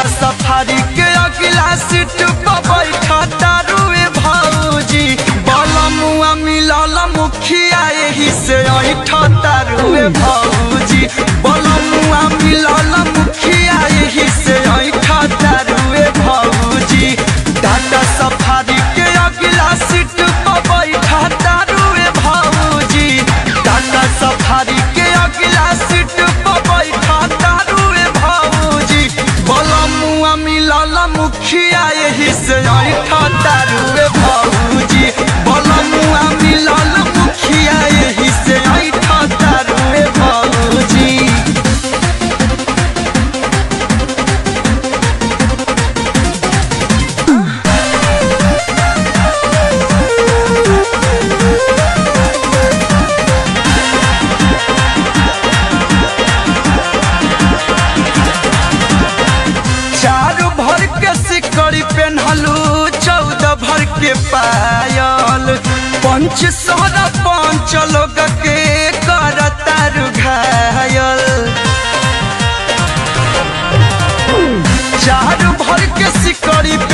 Tata safari के अगला seat पर बैठा तारुए भौजी बलमुआ मिलल मुखिया एही से ऐठा तारुए भौजी बलमुआ मिलल मुखिया एही से ऐठा तारुए भौजी टाटा सफारी के अगला सीट पर बैठा तारुए भौजी टाटा सफारी के अगला सीट पर बैठा तारुए भौजी बलमुआ मिलल मुखिया एही से ऐठा तारुए भौजी बलमुआ मिलल मुखिया एही से ऐठा तारुए भौजी चारू भर के सिकड़ी पेन्हलू चौदह भर के पायल पंच सोलह पंच लोग के करतारू घायल चारू भर के सिकड़ी